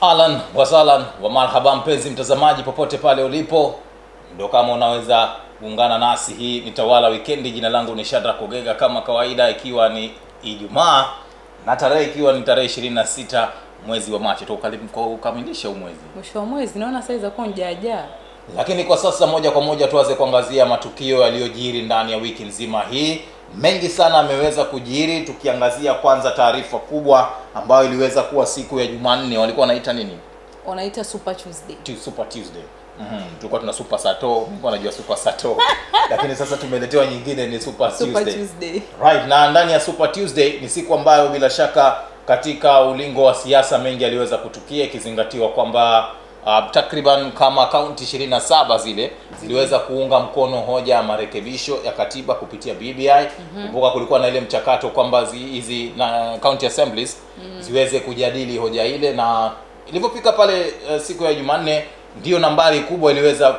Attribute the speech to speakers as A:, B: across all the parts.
A: Ahlan wasalan wa marhaba, mpenzi mtazamaji popote pale ulipo, ndo kama unaweza kuungana nasi. Hii ni Tawala Wikendi. Jina langu ni Shadrack Kogega kama kawaida, ikiwa ni Ijumaa na tarehe ikiwa ni tarehe 26 mwezi wa Machi, tukamilisha huu mwezi
B: mwisho wa mwezi naona saa zakuwa njaajaa
A: lakini kwa sasa moja kwa moja tuanze kuangazia matukio yaliyojiri ndani ya wiki nzima hii. Mengi sana ameweza kujiri, tukiangazia kwanza taarifa kubwa ambayo iliweza kuwa siku ya Jumanne, walikuwa wanaita nini?
B: wanaita super tuesday
A: Tu- Super Tuesday. Mhm. Tulikuwa tuna Super Sato, nilikuwa najua Super Sato. Lakini sasa tumeletewa nyingine ni Super,
B: super
A: Tuesday.
B: tuesday
A: Right, na ndani ya Super Tuesday ni siku ambayo bila shaka katika ulingo wa siasa mengi yaliweza kutukia ikizingatiwa kwamba uh, takriban kama kaunti 27 zile ziliweza kuunga mkono hoja ya marekebisho ya katiba kupitia BBI. Kumbuka kulikuwa na ile mchakato kwamba zi- hizi na county assemblies ziweze kujadili hoja ile, na ilivyofika pale uh, siku ya Jumanne ndio nambari kubwa iliweza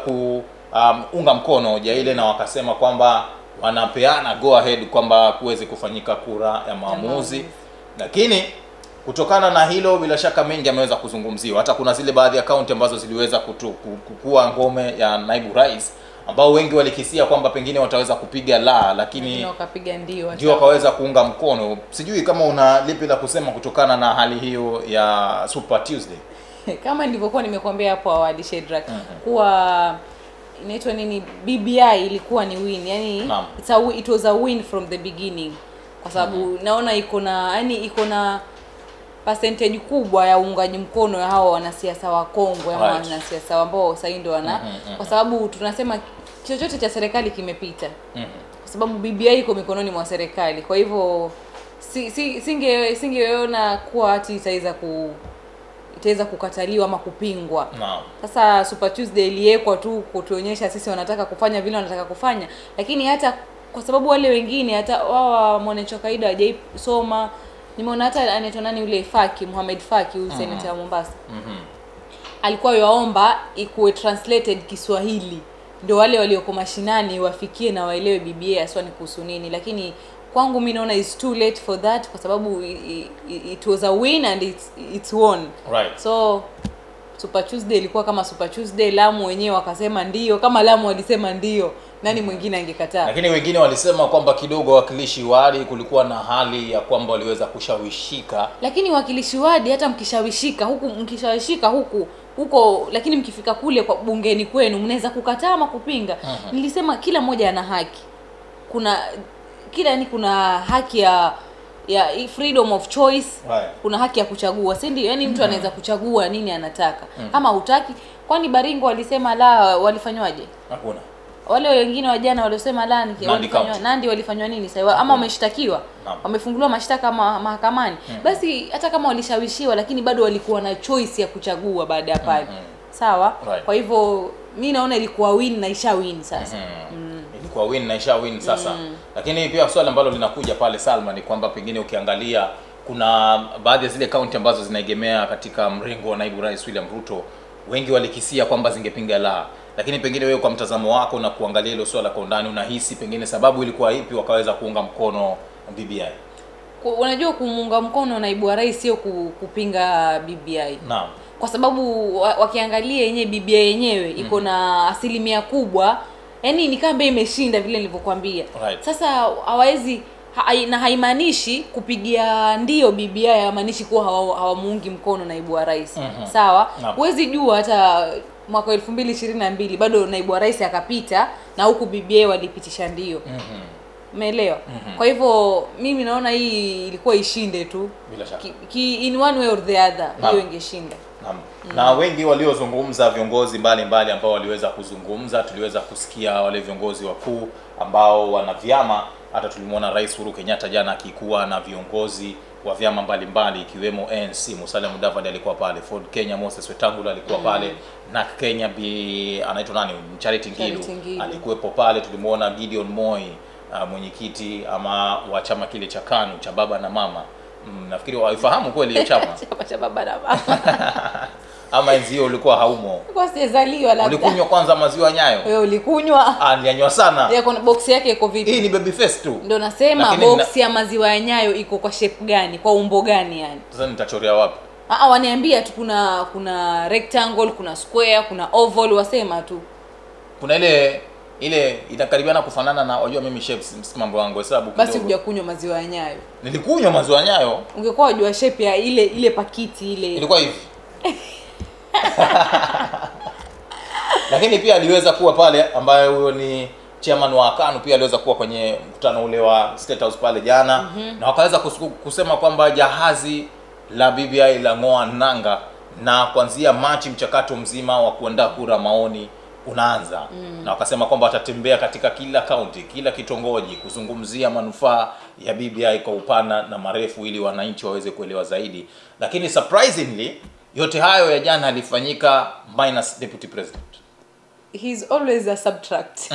A: kuunga mkono hoja ile, na wakasema kwamba wanapeana go ahead kwamba kuweze kufanyika kura ya maamuzi
B: maamuzi.
A: lakini kutokana na hilo bila shaka mengi ameweza kuzungumziwa hata kuna zile baadhi ya kaunti ambazo ziliweza kutu, ku- kukua ngome ya naibu rais ambao wengi walikisia kwamba pengine wataweza kupiga la lakini
B: Wengine wakapiga ndio
A: ndio wakaweza kuunga mkono sijui kama una lipi la kusema kutokana na hali hiyo ya super tuesday
B: kama nilivyokuwa nimekuambia hapo awali Shedrack kuwa inaitwa nini BBI ilikuwa ni win yani
A: Naam.
B: it's a, wi- it was a win from the beginning kwa sababu naona iko na yani iko na percentage kubwa ya uungaji mkono ya hawa wanasiasa wakongwe ama
A: Right.
B: wanasiasa ambao sasa ndio wana
A: Mhm, mhm.
B: kwa sababu tunasema chochote cha serikali kimepita
A: Mhm.
B: kwa sababu BBI iko mikononi mwa serikali. Kwa hivyo si, si, singe singeona kuwa ati itaweza ku itaweza kukataliwa ama kupingwa.
A: naam
B: Sasa Super Tuesday iliwekwa tu kutuonyesha sisi wanataka kufanya vile wanataka kufanya, lakini hata kwa sababu wale wengine hata wao mwananchi wa kawaida hawajaisoma. Nimeona hata anaitwa nani yule Faki Muhammad Faki huyu seneta wa Mombasa
A: Mhm.
B: alikuwa yaomba ikuwe translated Kiswahili ndio wale walioko mashinani wafikie na waelewe BBA haswa ni kuhusu nini, lakini kwangu mi naona is too late for that kwa sababu i- i- it was a win and it's, it's won
A: right
B: so Super Tuesday ilikuwa kama Super Tuesday. Lamu wenyewe wakasema ndio, kama Lamu walisema ndio, nani mwingine angekataa?
A: lakini wengine walisema kwamba kidogo wawakilishi wali kulikuwa na hali ya kwamba waliweza kushawishika
B: lakini wakilishi wadi hata mkishawishika huku mkishawishika huku huko lakini mkifika kule kwa bungeni kwenu mnaweza kukataa ama kupinga
A: Mhm.
B: nilisema kila mmoja ana haki kuna kila yani kuna haki ya ya freedom of choice
A: Right.
B: kuna haki ya kuchagua si ndio yani mtu anaweza kuchagua nini anataka kama hutaki kwani baringo walisema la walifanywaje
A: hakuna
B: wale wengine wa jana waliosema la niki-
A: Nandi
B: walifanywa
A: County.
B: nandi walifanywa nini sasa ama wameshtakiwa
A: Naam.
B: wamefunguliwa mashtaka ma, mahakamani basi hata kama walishawishiwa lakini bado walikuwa na choice ya kuchagua baada ya pale sawa
A: Right.
B: kwa hivyo mi naona ilikuwa win na isha win sasa
A: ilikuwa win na isha win sasa lakini pia swali ambalo linakuja pale Salma ni kwamba pengine ukiangalia kuna baadhi ya zile kaunti ambazo zinaegemea katika mrengo wa naibu rais William Ruto wengi walikisia kwamba zingepinga la lakini pengine wewe kwa mtazamo wako na kuangalia hilo swala kwa undani unahisi pengine sababu ilikuwa ipi wakaweza kuunga mkono BBI
B: Ku- unajua kumuunga mkono naibu wa rais sio ku- kupinga BBI
A: naam
B: kwa sababu wa- wakiangalia yenyewe BBI yenyewe iko na asilimia kubwa yani ni kama imeshinda vile nilivyokuambia
A: Right.
B: sasa hawawezi ha, na haimaanishi kupigia ndio BBI haimaanishi kuwa hawa- hawamuungi mkono naibu wa rais
A: Mhm.
B: sawa
A: Naam.
B: huwezi jua hata mwaka elfu mbili ishirini na mbili bado naibu wa rais akapita na huku BBI walipitisha ndio
A: Mhm.
B: umeelewa kwa hivyo mimi naona hii ilikuwa ishinde tu
A: bila shaka
B: ki, ki, in one way or the other
A: Naam.
B: hiyo ingeshinda
A: Naam. Na wengi waliozungumza, viongozi mbalimbali ambao waliweza kuzungumza, tuliweza kusikia wale viongozi wakuu ambao wana vyama. Hata tulimwona Rais Uhuru Kenyatta jana akikuwa na viongozi wa vyama mbalimbali ikiwemo ANC. Musalia Mudavadi alikuwa pale, Ford Kenya Moses Wetangula alikuwa pale, NARC Kenya bi anaitwa nani, Charity Ngilu
B: Charity Ngilu.
A: alikuwepo pale. Tulimwona Gideon Moi uh, mwenyekiti ama wa chama kile cha KANU cha baba na mama. Mm, nafikiri waifahamu kweli hiyo chama
B: chama cha baba na mama
A: ama enzi hiyo ulikuwa haumo
B: kwa sijazaliwa labda
A: ulikunywa kwanza maziwa nyayo
B: wewe ulikunywa
A: ah nilianywa sana
B: yako box yake iko vipi
A: hii ni baby face tu
B: ndo nasema
A: Lakini
B: box ya maziwa ya nyayo iko kwa shape gani kwa umbo gani yani
A: sasa nitachorea wapi
B: Ah, waniambia tu kuna kuna rectangle kuna square kuna oval wasema tu
A: kuna ile ile inakaribiana kufanana na wajua mimi shapes si mambo yangu hesabu
B: basi
A: kidogo.
B: kuja kunywa maziwa ya nyayo
A: nilikunywa maziwa nyayo
B: ungekuwa wajua shape ya ile ile pakiti ile
A: ilikuwa hivi lakini pia aliweza kuwa pale ambaye huyo ni chairman wa kanu pia aliweza kuwa kwenye mkutano ule wa state house pale jana mm-hmm. na wakaweza kusu- kusema kwamba jahazi la bbi la ng'oa nanga na kuanzia machi mchakato mzima wa kuandaa kura maoni unaanza mm. na wakasema kwamba watatembea katika kila kaunti kila kitongoji kuzungumzia manufaa ya bbi kwa upana na marefu ili wananchi waweze kuelewa zaidi lakini surprisingly yote hayo ya jana yalifanyika minus deputy president
B: he's always a subtract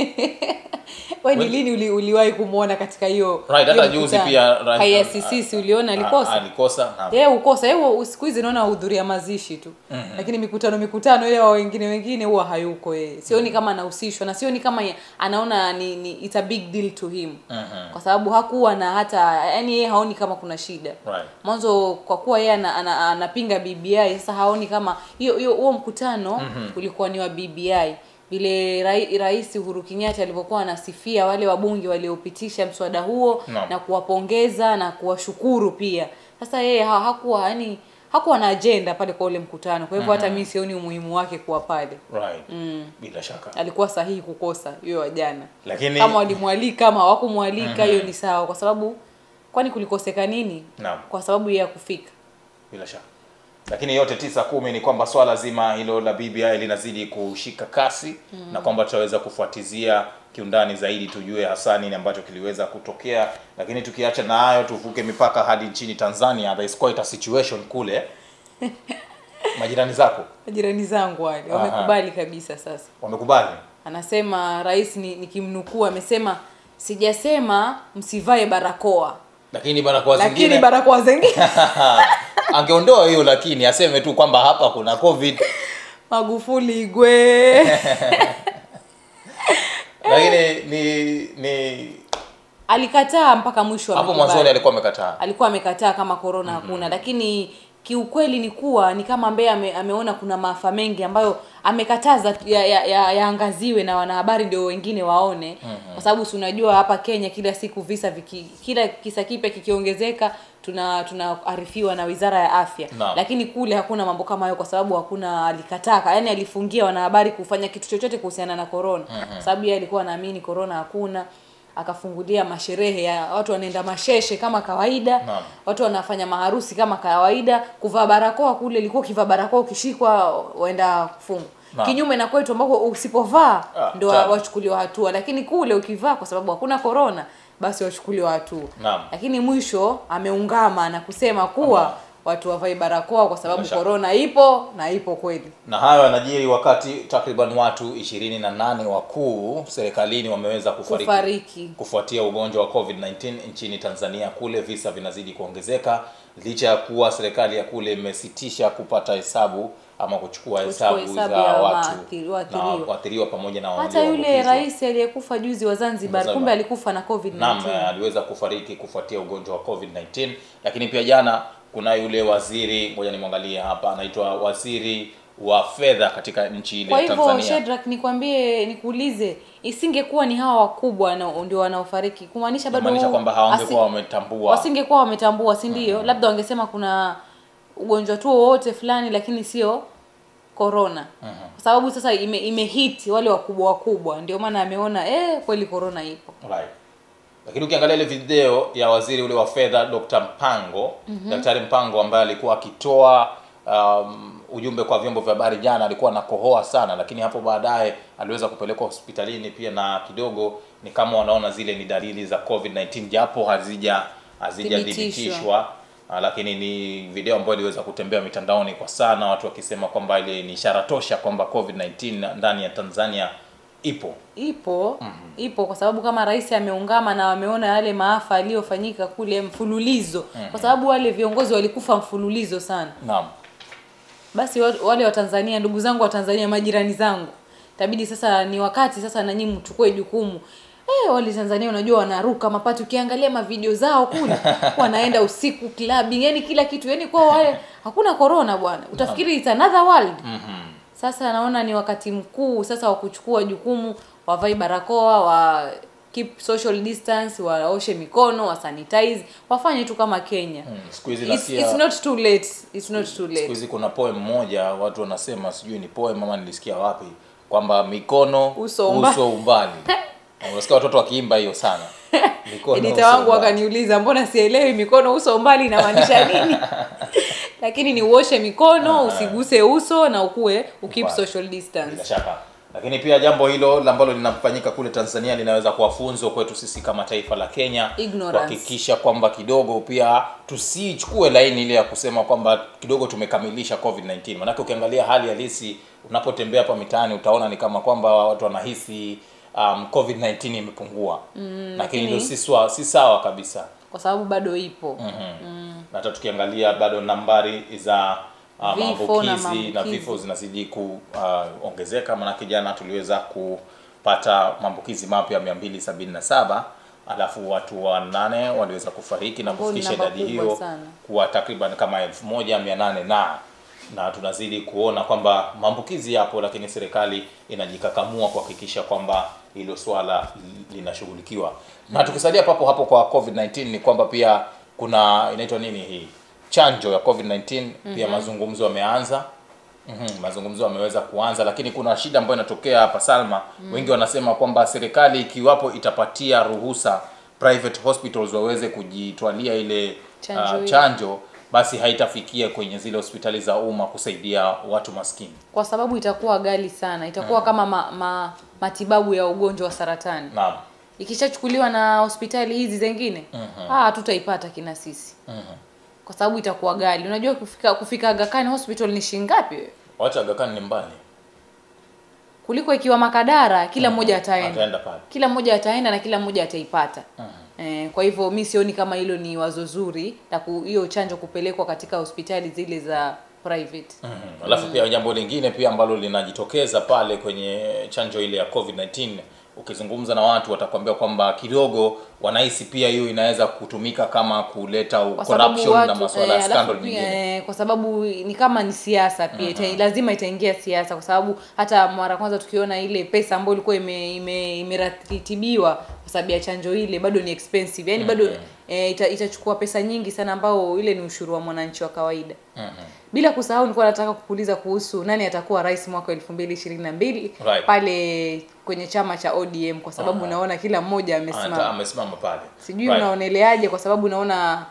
B: we ni
A: Well-
B: lini uli, uliwahi kumwona katika hiyo
A: Right, hata
B: hiyo
A: juzi
B: mkutano?
A: pia, right,
B: KICC uliona
A: Ah,
B: alikosa
A: alikosa naam.
B: yeye ukosa yeye siku hizi naona hudhuria mazishi tu mm-hmm. lakini mikutano mikutano ile wa wengine wengine huwa hayuko yeye sioni mm-hmm. kama anahusishwa na sioni kama ye- anaona ni, ni it's a big deal to him
A: Mhm.
B: kwa sababu hakuwa na hata yani yeye haoni kama kuna shida
A: Right.
B: mwanzo kwa kuwa yeye ana- ana- anapinga bbi sasa haoni kama hiyo hiyo huo mkutano mm-hmm. ulikuwa ni wa bbi vile rai, rais uhuru kenyatta alivyokuwa anasifia wale wabunge waliopitisha mswada huo
A: Naam.
B: na kuwapongeza na kuwashukuru pia sasa yeye ha, hakuwa yani hakuwa na ajenda pale kwa ule mkutano kwa hivyo hata mi sioni umuhimu wake kuwa pale
A: Right. bila shaka
B: alikuwa sahihi kukosa hiyo wa jana
A: lakini
B: kama walimwalika ama hawakumwalika hiyo ni sawa kwa sababu kwani kulikoseka nini
A: Naam.
B: kwa sababu ya kufika
A: bila shaka lakini yote tisa kumi ni kwamba swala zima hilo la bbi linazidi kushika kasi mm. na kwamba tutaweza kufuatizia kiundani zaidi tujue hasa nini ambacho kiliweza kutokea lakini tukiacha na hayo tuvuke mipaka hadi nchini tanzania there is quite a situation kule majirani zako
B: majirani zangu wale
A: Aha.
B: wamekubali kabisa sasa
A: wamekubali
B: anasema rais ni- nikimnukuu amesema sijasema msivae barakoa
A: lakini barakoa
B: lakini
A: zingine
B: barakoa zingine
A: angeondoa hiyo lakini aseme tu kwamba hapa kuna covid
B: magufuli igwe
A: lakini ni ni
B: alikataa mpaka mwisho
A: hapo
B: amekubali.
A: mwanzoni alikuwa amekataa
B: alikuwa amekataa kama korona hakuna lakini kiukweli ni kuwa ni kama ambaye ame, ameona kuna maafa mengi ambayo amekataza yaangaziwe ya, ya, yaangaziwe na wanahabari ndio wengine waone kwa sababu si unajua hapa kenya kila siku visa viki, kila kisa kipya kikiongezeka tuna tunaarifiwa na wizara ya afya
A: Naam.
B: lakini kule hakuna mambo kama hayo kwa sababu hakuna alikataka yani alifungia wanahabari kufanya kitu chochote kuhusiana na korona kwa sababu yeye alikuwa anaamini korona hakuna akafungulia masherehe ya watu wanaenda masheshe kama kawaida
A: Naam.
B: watu wanafanya maharusi kama kawaida kuvaa barakoa kule ilikuwa ukivaa barakoa ukishikwa waenda kufungwa
A: Naam.
B: kinyume na kwetu ambako usipovaa
A: Ah,
B: ndo
A: tabu.
B: wachukuliwa hatua lakini kule ukivaa kwa sababu hakuna korona basi wachukuliwa hatua
A: Naam.
B: lakini mwisho ameungama na kusema kuwa
A: Naam.
B: watu wavae barakoa kwa sababu
A: Bila shaka.
B: korona ipo na ipo kweli
A: na hayo yanajiri wakati takriban watu ishirini na nane wakuu serikalini wameweza kufariki,
B: Kufariki.
A: kufuatia ugonjwa wa covid-19 nchini tanzania kule visa vinazidi kuongezeka licha ya kuwa serikali ya kule imesitisha kupata hesabu ama kuchukua hesabu
B: hesabu
A: za
B: ya
A: watu
B: waathiri-
A: na
B: waathiriwa.
A: waathiriwa pamoja na
B: hata yule
A: walioambukizwa.
B: rais aliyekufa juzi wa zanzibar
A: Zanzibar.
B: kumbe alikufa na covid
A: Naam, eh, aliweza kufariki kufuatia ugonjwa wa covid-19 lakini pia jana kuna yule waziri ngoja nimwangalie hapa anaitwa waziri wa fedha katika nchi ile
B: kwa
A: ya
B: hivyo
A: tanzania
B: Shedrack nikwambie nikuulize isingekuwa ni hawa wakubwa na- ndio wanaofariki kumaanisha bado
A: maanisha kwamba hawangekuwa
B: asi-
A: wametambua
B: wasingekuwa wametambua si ndio labda wangesema kuna ugonjwa tu wowote fulani lakini sio corona kwa sababu sasa ime, imehit wale wakubwa wakubwa ndio maana ameona eh, kweli corona ipo
A: right. lakini ukiangalia ile video ya waziri ule wa fedha dr mpango mm-hmm. daktari mpango ambaye alikuwa akitoa um, ujumbe kwa vyombo vya habari jana alikuwa anakohoa sana lakini hapo baadaye aliweza kupelekwa hospitalini pia na kidogo ni kama wanaona zile ni dalili za covid-19 japo hazija hazijathibitishwa Ah, lakini ni video ambayo iliweza kutembea mitandaoni kwa sana watu wakisema kwamba ile ni ishara tosha kwamba covid-19 ndani ya tanzania ipo
B: ipo mm-hmm. ipo kwa sababu kama rais ameungama na wameona yale maafa yaliyofanyika kule mfululizo mm-hmm. kwa sababu wale viongozi walikufa mfululizo sana
A: naam
B: basi wa- wale wa tanzania ndugu zangu wa tanzania majirani zangu itabidi sasa ni wakati sasa nanyi mchukue jukumu Eh, wale Tanzania unajua wanaruka mapati ukiangalia mavideo zao kule wanaenda usiku clubbing yani kila kitu yani kwa wale hakuna corona bwana utafikiri it's another world
A: Mhm.
B: sasa naona ni wakati mkuu sasa wa kuchukua jukumu wavai barakoa wa keep social distance waoshe mikono wa sanitize wafanye tu kama Kenya
A: Mm, siku hizi
B: it's,
A: nasikia
B: it's not too late it's not too
A: siku
B: late
A: hizi kuna poem moja watu wanasema sijui ni poem ama nilisikia wapi kwamba mikono
B: Uso umba-
A: uso umbali Na unasikia watoto wakiimba hiyo sana mikono
B: edita
A: uso
B: wangu
A: umbali.
B: wakaniuliza mbona sielewi mikono uso mbali inamaanisha nini lakini ni uoshe mikono usiguse uso na ukue ukip
A: Umbali.
B: social distance
A: bila shaka lakini pia jambo hilo ambalo linafanyika kule tanzania linaweza kuwa funzo kwetu sisi kama taifa la kenya
B: Ignorance.
A: kuhakikisha kwamba kidogo pia tusichukue laini ile ya kusema kwamba kidogo tumekamilisha covid-19 manake ukiangalia hali halisi unapotembea hapa mitaani utaona ni kama kwamba watu wanahisi um, covid-19 imepungua mm, lakini hilo si, swa- si sawa kabisa
B: kwa sababu bado ipo
A: mm. na hata tukiangalia bado nambari za uh,
B: Vifo na
A: maambukizi na
B: maambukizi.
A: vifo zinazidi kuongezeka manake jana tuliweza kupata maambukizi mapya 277 alafu watu wanane waliweza kufariki na
B: Ambao ni
A: kufikisha
B: namba
A: idadi
B: kubwa
A: hiyo
B: sana.
A: kuwa takriban kama 1800 na na tunazidi kuona kwamba maambukizi yapo lakini serikali inajikakamua kuhakikisha kwamba hilo swala li- linashughulikiwa na tukisalia papo hapo kwa covid-19 ni kwamba pia kuna inaitwa nini hii chanjo ya covid-19 pia mazungumzo yameanza Mm-hmm. mazungumzo yameweza kuanza lakini kuna shida ambayo inatokea hapa salma mm. wengi wanasema kwamba serikali ikiwapo itapatia ruhusa private hospitals waweze kujitwalia ile
B: Chanjo
A: uh,
B: hiyo.
A: chanjo basi haitafikia kwenye zile hospitali za umma kusaidia watu maskini
B: kwa sababu itakuwa ghali sana itakuwa kama ma, ma, matibabu ya ugonjwa wa saratani
A: naam
B: ikishachukuliwa na hospitali hizi zingine mm-hmm. ah hatutaipata kina sisi
A: mm-hmm.
B: kwa sababu itakuwa ghali unajua kufika kufika Aga Khan hospital ni shilingi ngapi wewe?
A: wacha Aga Khan ni mbali
B: kuliko ikiwa makadara kila mmoja ataenda
A: ataenda pale
B: kila mmoja ataenda na kila mmoja ataipata eh, kwa hivyo mi sioni kama hilo ni wazo zuri la ku- hiyo chanjo kupelekwa katika hospitali zile za private
A: Mhm. alafu pia jambo lingine pia ambalo linajitokeza pale kwenye chanjo ile ya covid-19 ukizungumza na watu watakwambia kwamba kidogo wanahisi pia hiyo inaweza kutumika kama kuleta
B: kwa sababu
A: corruption na
B: watu
A: masuala ya
B: eh,
A: scandal
B: alafu pia,
A: nyingine
B: eh, kwa sababu ni kama ni siasa pia ita, lazima itaingia siasa kwa sababu hata mara kwanza tukiona ile pesa ambayo ilikuwa ime, ime, imeratibiwa kwa sababu ya chanjo ile bado ni expensive yani bado eh, ita, itachukua pesa nyingi sana ambao ile ni ushuru wa mwananchi wa kawaida
A: Mhm.
B: bila kusahau nilikuwa nataka kukuuliza kuhusu nani atakuwa rais mwaka elfu mbili ishirini na mbili
A: Right.
B: pale kwenye chama cha ODM kwa sababu naona kila mmoja
A: Ata-
B: amesimama
A: amesimama pale
B: sijui
A: Right.
B: unaoneleaje kwa sababu naona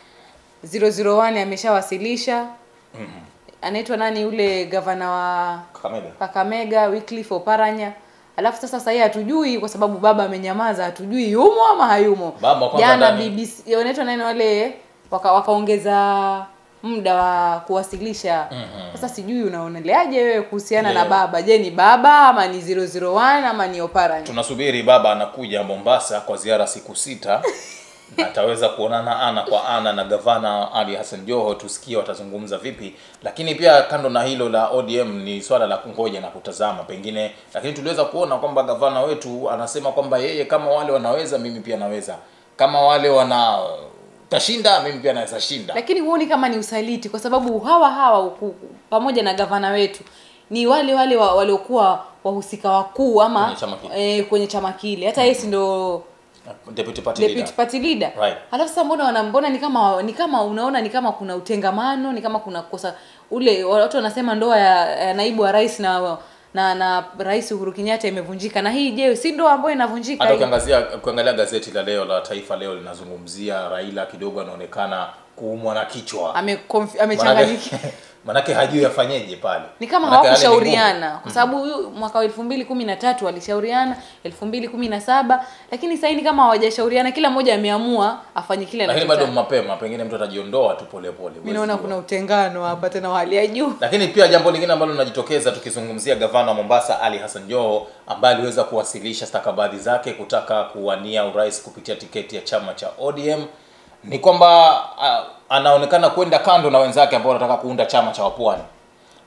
B: 001 ameshawasilisha anaitwa nani yule gavana wa
A: Kakamega.
B: Kakamega Wycliffe Oparanya alafu sasa sahii hatujui kwa sababu baba amenyamaza hatujui yumo ama hayumo
A: Baba kwanza
B: jana
A: ndani.
B: BBC wanaitwa nani wale waka, wakaongeza muda wa kuwasilisha sasa sijui unaoneleaje wewe kuhusiana na
A: Leo.
B: baba je ni baba ama ni 001 ama ni Oparanya
A: tunasubiri baba anakuja mombasa kwa ziara siku sita na ataweza kuonana ana kwa ana na gavana ali hassan joho tusikie watazungumza vipi lakini pia kando na hilo la odm ni swala la kungoja na kutazama pengine lakini tuliweza kuona kwamba gavana wetu anasema kwamba yeye kama wale wanaweza mimi pia naweza kama wale wana tashinda mimi pia naweza shinda
B: lakini huoni kama ni usaliti kwa sababu hawa hawa huku- pamoja na gavana wetu ni wale wale wa, waliokuwa wahusika wakuu ama
A: Kwenye chama kile.
B: eh, kwenye chama kile hata yeye si ndo
A: deputy party
B: deputy
A: leader.
B: party leader
A: Right.
B: alafu sasa mbona wanambona ni kama ni kama unaona ni kama kuna utengamano ni kama kuna kosa ule watu wanasema ndoa ya, ya naibu wa rais na na na rais Uhuru Kenyatta imevunjika na hii je si ndoa ambayo inavunjika
A: hata
B: hii?
A: ukiangazia ukiangalia gazeti la leo la taifa leo linazungumzia raila kidogo anaonekana kuumwa na kichwa
B: ame amechanganyikiwa
A: manake, manake hajui afanyeje pale
B: ni kama
A: Manake hali ni ngumu.
B: hawakushauriana kwa sababu huyu mwaka wa elfu mbili kumi na tatu walishauriana elfu mbili kumi na saba lakini sahii ni kama hawajashauriana kila mmoja ameamua afanye kile
A: lakini bado
B: anachotaka
A: mapema pengine mtu atajiondoa tu polepole
B: mi naona kuna utengano hapa tena wa hali ya juu
A: lakini pia jambo lingine ambalo linajitokeza tukizungumzia gavana wa mombasa ali hassan joho ambaye aliweza kuwasilisha stakabadhi zake kutaka kuwania urais kupitia tiketi ya chama cha odm ni kwamba uh, anaonekana kwenda kando na wenzake ambao wanataka kuunda chama cha wapwani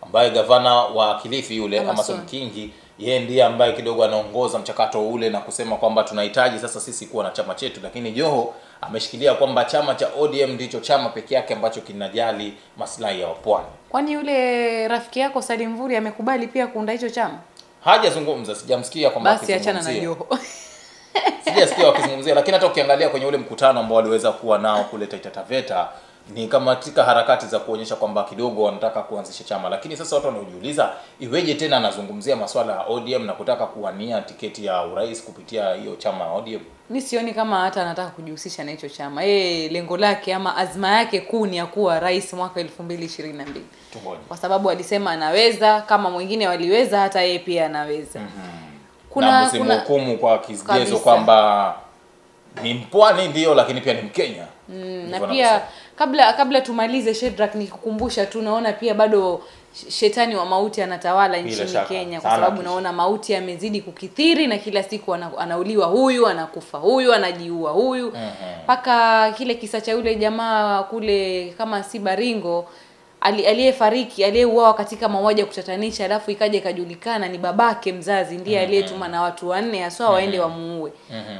A: ambaye gavana wa Kilifi yule
B: Amason.
A: Amason Kingi yeye ndiye ambaye kidogo anaongoza mchakato ule na kusema kwamba tunahitaji sasa sisi kuwa na chama chetu, lakini Joho ameshikilia kwamba chama cha ODM ndicho chama pekee yake ambacho kinajali maslahi ya wapwani.
B: kwani yule rafiki yako Salim Mvuri amekubali pia kuunda hicho chama
A: Hajazungumza, sijamsikia kwamba
B: basi achana na
A: akizungumzia.
B: Joho
A: sijasikia wakizungumzia lakini hata ukiangalia kwenye ule mkutano ambao waliweza kuwa nao kule Taita Taveta ni kama katika harakati za kuonyesha kwamba kidogo wanataka kuanzisha chama, lakini sasa watu wanaojiuliza iweje tena anazungumzia masuala ya ODM na kutaka kuwania tiketi ya urais kupitia hiyo chama ya ODM.
B: mi sioni kama hata anataka kujihusisha na hicho chama yeye lengo lake ama azma yake kuu ni ya kuwa rais mwaka elfu mbili ishirini na mbili
A: Tungoje.
B: kwa sababu alisema anaweza kama mwingine waliweza hata yeye pia anaweza
A: na
B: kuna kuna
A: msimhukumu kwa kigezo
B: Kabisa.
A: kwamba ni mpwani ndio, lakini pia ni Mkenya.
B: mm,
A: Ndivyo
B: na pia
A: wanavyosema.
B: kabla kabla tumalize Shedrack nikukumbusha tu naona pia bado sh- shetani wa mauti anatawala
A: Bila
B: nchini
A: shaka.
B: Kenya kwa
A: Sana
B: sababu
A: kisha.
B: naona mauti yamezidi kukithiri na kila siku ana, anauliwa huyu anakufa huyu anajiua huyu mpaka kile kisa cha yule jamaa kule kama si Baringo ali- aliyefariki aliyeuawa katika mauaji ya kutatanisha alafu ikaja ikajulikana ni babake mzazi ndiye aliyetuma na watu wanne haswa waende wamuue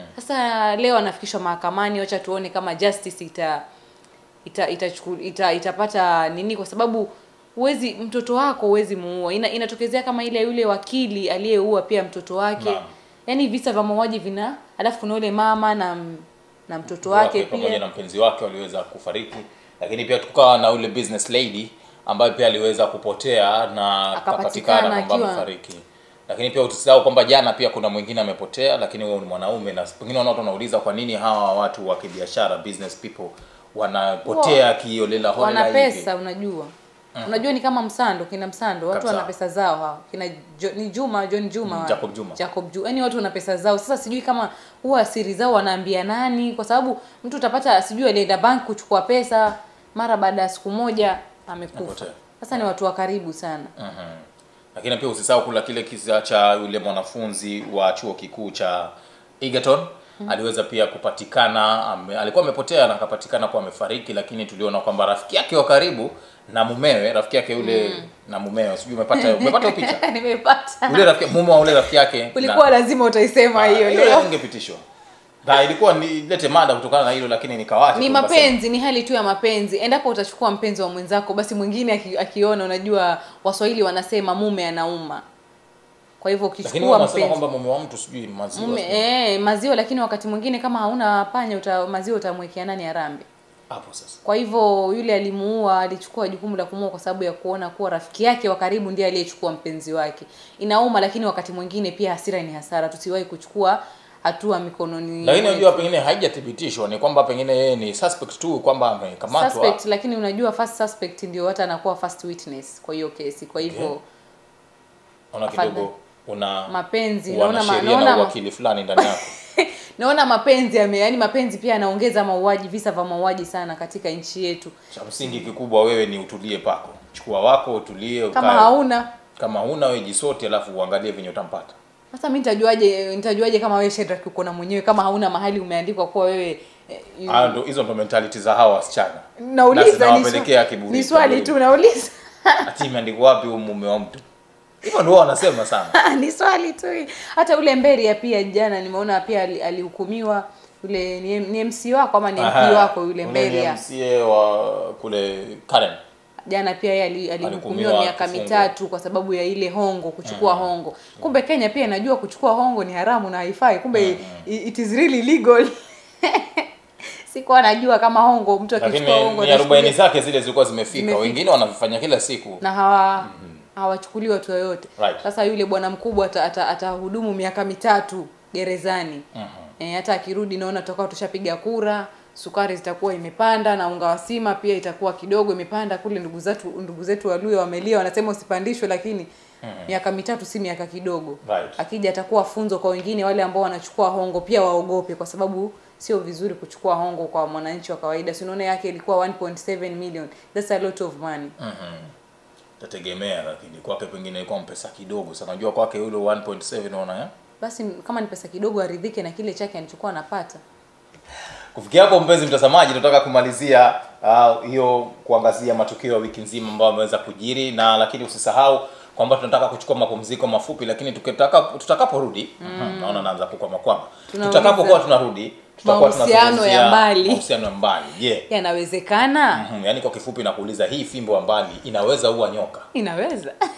B: sasa leo anafikishwa mahakamani wacha tuone kama justice ita ita, itachuku- ita itapata nini kwa sababu huwezi mtoto wako huwezi muua Ina, inatokezea kama ile yule wakili aliyeua pia mtoto wake
A: Naam.
B: yaani visa vya mauaji vina alafu kuna yule mama na m- na mtoto wake
A: pamoja
B: pia
A: na mpenzi wake waliweza kufariki, lakini pia tukawa na ule business lady ambaye pia aliweza kupotea na
B: Akapatikana
A: akapatikana kwamba
B: akiwa-
A: amefariki. Lakini pia usisahau kwamba jana pia kuna mwingine amepotea, lakini huyo ni mwanaume, na pengine watu wanauliza kwa nini hawa watu wa kibiashara business people wanapotea kiolela holela
B: wana
A: hivi.
B: pesa unajua unajua ni kama msando kina msando watu
A: Kabisa.
B: wana pesa zao hao kina jo, ni Juma John Juma
A: Mm,
B: wa-
A: Jacob Juma.
B: Jacob Juma yani watu wana pesa zao sasa sijui kama huwa siri zao wanaambia nani kwa sababu mtu utapata sijui alienda bank kuchukua pesa mara baada ya siku moja amekufa
A: Amepotea.
B: sasa ni watu wa karibu sana
A: Mhm. Lakini pia usisahau kula kile kisa cha yule mwanafunzi wa chuo kikuu cha Egerton aliweza pia kupatikana ame, alikuwa amepotea na akapatikana kuwa amefariki, lakini tuliona kwamba rafiki yake wa karibu na mumewe, rafiki yake yule na mumewe, sijui umepata umepata hiyo picha
B: nimepata
A: yule rafiki mume wa yule rafiki yake
B: ulikuwa lazima utaisema
A: na-
B: hiyo
A: Ah,
B: leo
A: ingepitishwa na ilikuwa nilete mada kutokana na hilo, lakini nikawacha
B: ni
A: tu nikasema.
B: mapenzi ni hali tu ya mapenzi endapo utachukua mpenzi wa mwenzako basi mwingine aki, akiona unajua waswahili wanasema mume anauma kwa hivyo
A: Lakini
B: ukichukua
A: wanasema
B: mpenzi
A: kwamba mume wa mtu sijui maziwa
B: mume
A: sijui.
B: eh, maziwa lakini wakati mwingine kama hauna panya uta, maziwa utamwekea nani arambe
A: hapo sasa
B: kwa hivyo yule alimuua alichukua jukumu la kumuua kwa sababu ya kuona kuwa rafiki yake wa karibu ndiye aliyechukua mpenzi wake inauma lakini wakati mwingine pia hasira ni hasara tusiwahi kuchukua hatua mikononi
A: lakini
B: mwetu.
A: unajua pengine haijathibitishwa ni kwamba pengine yeye ni suspect tu kwamba amekamatwa
B: suspect lakini unajua first suspect ndio hata anakuwa first witness kwa hiyo kesi kwa hivyo
A: Okay. ona
B: Afadhali.
A: kidogo una
B: mapenzi naona ma,
A: wanasheria na
B: naona, ma,
A: uwakili fulani ndani yako
B: naona mapenzi yame yani mapenzi pia yanaongeza mauaji visa vya mauaji sana katika nchi yetu
A: cha msingi kikubwa wewe ni utulie pako chukua wako utulie
B: kama
A: ukae.
B: hauna
A: kama huna wewe jisote alafu uangalie venye utampata
B: sasa mi nitajuaje nitajuaje kama wewe Shedrack uko na mwenyewe kama hauna mahali umeandikwa kuwa wewe eh, yu-
A: Hayo ndo hizo ndo mentality za hawa wasichana Na
B: nauliza ni,
A: zinawapelekea
B: swa-
A: kiburi
B: ni swali tu nauliza
A: ati imeandikwa wapi huyu mume wa mtu hivyo ndio wanasema sana
B: ni swali tu hata ule Mberia pia jana nimeona pia ali- alihukumiwa yule ni, ni MC wako ama ni MP
A: Aha,
B: wako yule
A: ule ni
B: Mberia
A: MCA wa kule Karen
B: jana pia yeye ali- alihukumiwa
A: Alihukumiwa
B: miaka
A: kifungo.
B: mitatu kwa sababu ya ile hongo kuchukua hongo kumbe kenya pia inajua kuchukua hongo ni haramu na haifai kumbe i- it is really legal sikuwa najua kama hongo mtu
A: lakini
B: akichukua hongo
A: ni arobaini
B: anachukuliwa-
A: zake zile zilikuwa zimefika
B: Zimefika.
A: wengine wanavifanya kila siku
B: na hawa hawachukuliwi watu yoyote
A: Right.
B: sasa yule bwana mkubwa ata- ata- atahudumu miaka mitatu gerezani
A: Mhm.
B: e, hata akirudi naona tutakuwa tushapiga kura sukari zitakuwa imepanda na unga wa sima pia itakuwa kidogo imepanda kule ndugu zetu ndugu zetu waluya wamelia wanasema usipandishwe lakini miaka mitatu si miaka kidogo
A: Right.
B: akija atakuwa funzo kwa wengine wale ambao wanachukua hongo pia waogope kwa sababu sio vizuri kuchukua hongo kwa mwananchi wa kawaida si unaona yake ilikuwa 1.7 million that's a lot of money
A: tategemea lakini kwake pengine ilikuwa mpesa kidogo sana unajua kwake yule 1.7 unaona eh?
B: basi kama ni pesa kidogo aridhike na kile chake alichokuwa anapata
A: kufikia hapo mpenzi mtazamaji tunataka kumalizia ah, hiyo kuangazia matukio ya wiki nzima ambayo ameweza kujiri na lakini usisahau kwamba tunataka kuchukua mapumziko mafupi lakini tukitaka tutakaporudi mm. naona naanza kukwama kwama
B: Tunauliza
A: tutakapokuwa tunarudi tutakuwa
B: mahusiano ya
A: tunazungumzia
B: mbali.
A: mahusiano ya mbali je
B: yanawezekana
A: Mhm, yaani kwa kifupi nakuuliza hii fimbo ya mbali inaweza ua nyoka
B: inaweza